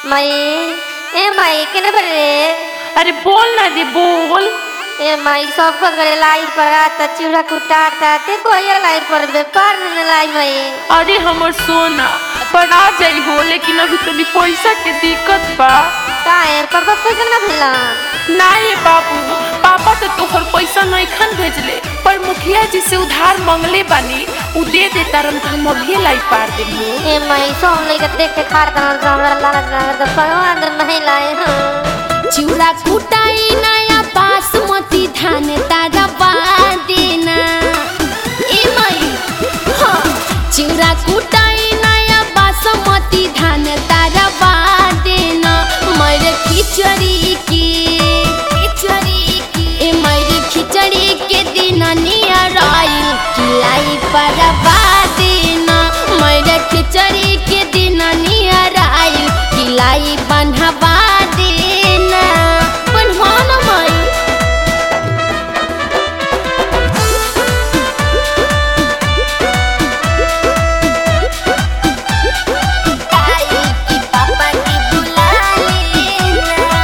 माई ए माई केने पर रे अरे बोल ना दे बोल ए माई सब कुछ करे लाइट पर आता चिड़ा कुटाता ते कोई लाइट पर बे पार न लाई माई अरे हमर सोना पर आ जाई हो लेकिन अभी तनी पैसा के दिक्कत बा काहे पापा पैसा ना भेला ना ये बाबू पापा तो तोहर पैसा नइखन भेजले पर मुखिया जी से उधार मंगले बानी उ दे दे तारन त हम अभी लाई पार देबो ए माई सब लेके देख के खार कर हमरा लालच ना तो भगवान नहीं लाए हां चिउरा कुटाई नया बासमती धान तारा बादेना ए माई हाँ चिउरा कुटाई नया बासमती धान तारा बादेना मर खिचड़ी के खिचड़ी के ए मर खिचड़ी के दिन नियर आइल किलाई पर बादेना मर खिचड़ी के दिन नियर आइल किलाई बन्हवा देना बनवा ना माई काई की पापा की बुला लेना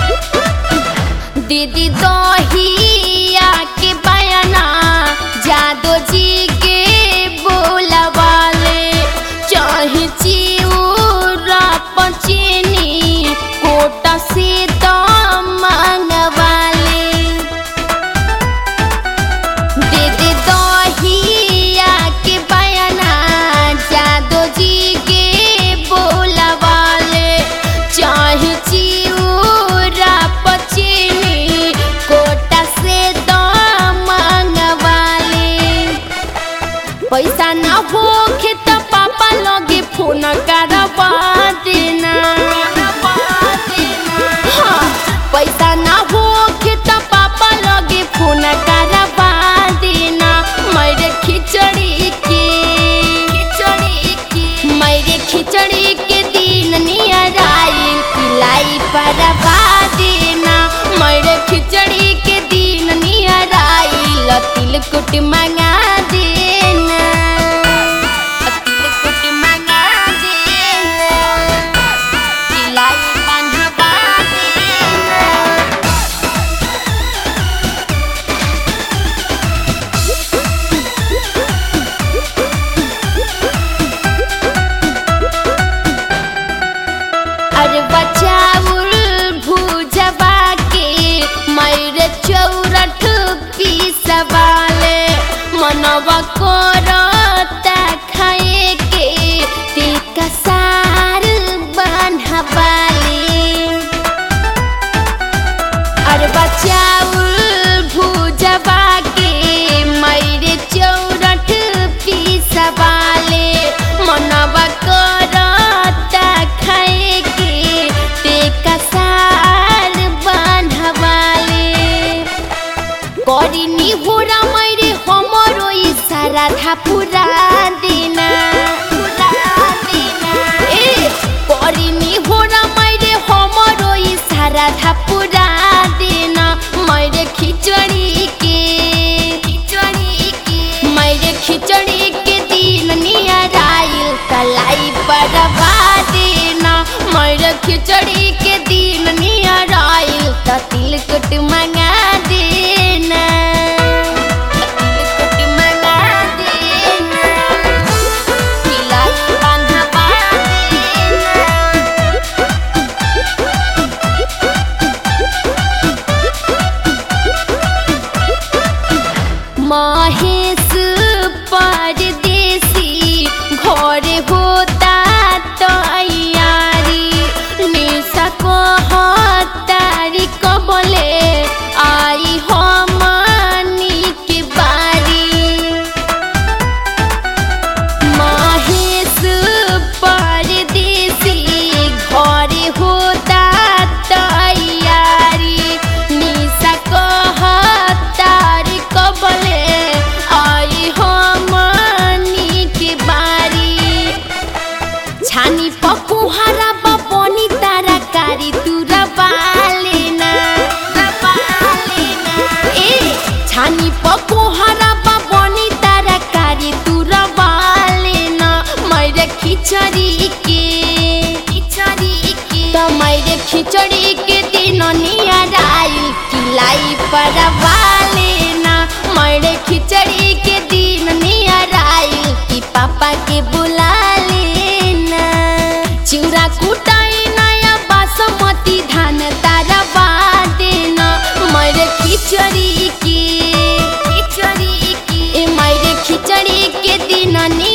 दीदी दहिया के बयाना जादो जी के बोलवाले चाहे चिउरा पचीनी कोटा से तो मंगवाले दीदी दहिया के बयाना जादो जी के बोलवाले चाहे चिउरा पचीनी कोटा से तो मंगवाले पैसा ना होखे त पापा लगे फोन करवा देना हाँ, पैसा ना होखे त पापा लगे फोन करवा देना मेरे खिचड़ी के खिचड़ी के मेरे खिचड़ी के दिन नियर आइल पिलाई परवा देना मेरे खिचड़ी के दिन नियर आइल तिलकुट मंगा देना तिलकुट मंगा देना पिलाई बंधवा देना अरे बचाउल भूजबा के मैर चौरठ पीसवाले मनवा करता खाए के टिका सार बन्हवाले अरे बचाउल भूजबा के मैरे चौरठ पीसवाले मनवा करता खाए के ते कसार बान्हवाले करिनी होरा मैरे हमरो इशारा था पूरा देना ए करिनी होरा मैरे हमरो इशारा था पूरा देना मैरे खिचड़ी के खिचड़ी के मैरे खिचड़ी के दिन नियर आइल कलाई परवा देना मैरे खिचड़ी के दिन नियर आइल त तिलकुट मंगा देना तिलकुट मंगा देना किलाई बंधवा देना महेश परदेसी घर होता तैयारी निशा को हतारी कबले आई हमनी के बारी महेश परदेसी घर होता तैयारी निशा कहतार कबले आई हमनी के बारी छानी पकुहारा बपनी तारा कारी तुरा बालेना ए छानी पकुहारा बपनी तारा कारी तुरा बालेना मैरे खिचड़ी के खिचड़ी के खिचड़ी के दिन नियराइल किलाई पर वालेना मरे खिचड़ी के दिन नियराइल कि पापा के बुला लेना चिउरा कुटाई नया बासमती धान तारा बादेना मरे खिचड़ी के खिचड़ी के ए मरे खिचड़ी के दिन नि